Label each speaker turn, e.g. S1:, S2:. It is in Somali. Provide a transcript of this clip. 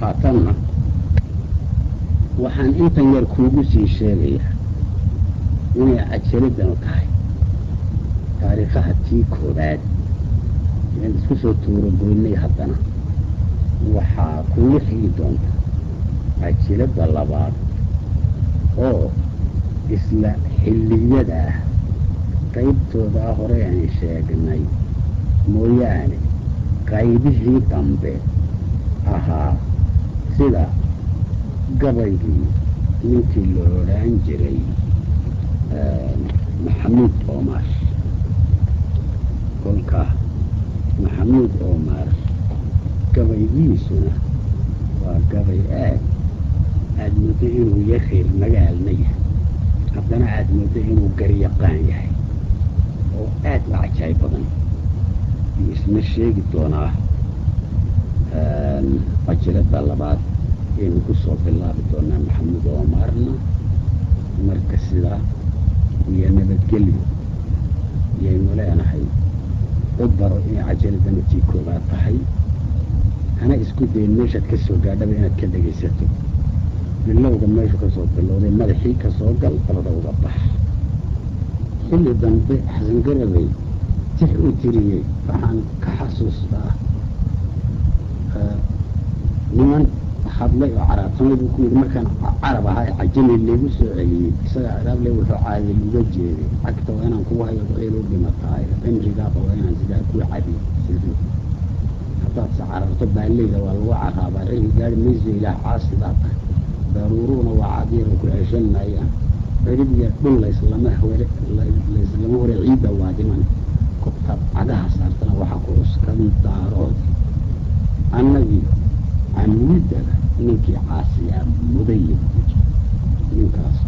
S1: haatanna waxaan intan yar kuugu sii sheegayaa inay cajaladanu tahay taariikhaha tii koobaad aan isku soo tuurogoynay haddana waxaa kugu xigi doonta cajiladda labaad oo isla xilliyada ah qaybtoodaa hore aan sheegnay mooyaane qaybihii dambe ahaa sida gabaygii ninkii la odhaan jiray maxamuud omar kolkaa maxamuud omar gabaygiisuna waa gabay aad aada muddo inuu yareer magaalna yahay haddana aada muddo inuu garyaqaan yahay oo aad u cajaayb badan iyo isna sheegi doonaa cajiradda labaad ayaynu ku soo bilaabi doonaa maxamuud omarna marka sidaa iyo nabadgelyo ayaynu leenahay u baro inay cajiradana tii koobaad tahay hana isku dayin meeshaad ka soo gaadhaba inaad ka dhegaysato bilowga meeshu ka soo bilowday madaxii ka soo gal dabada uga bax xilli dambe xasan garabay tix u tiriyey waxaan ka xasuustaa niman hadlay oo caraabtamay buu ku yidhi markaan carab ahaa ee cajami laygu soo celiyey isaga ciraable wuxuu caadil uga jeeday cagta waa inaan kugu hayo ceel u dhimataay cimrigaaba waa inaan sidaa ku cabi sido haddaad se cararto baaleyda waa lagu caraabaa ragi gaari mayso ilaah caasidaa tahay daruuruhuna waa cadiira ku ceshan maayaan cirib iyo dhul layslama hore layslama hore ciidda waa dhiman kobtaad cagaha saartana waxaa ku cuskan daarood annagii camuudaba ninkii caasiyaa mudaya ninkaas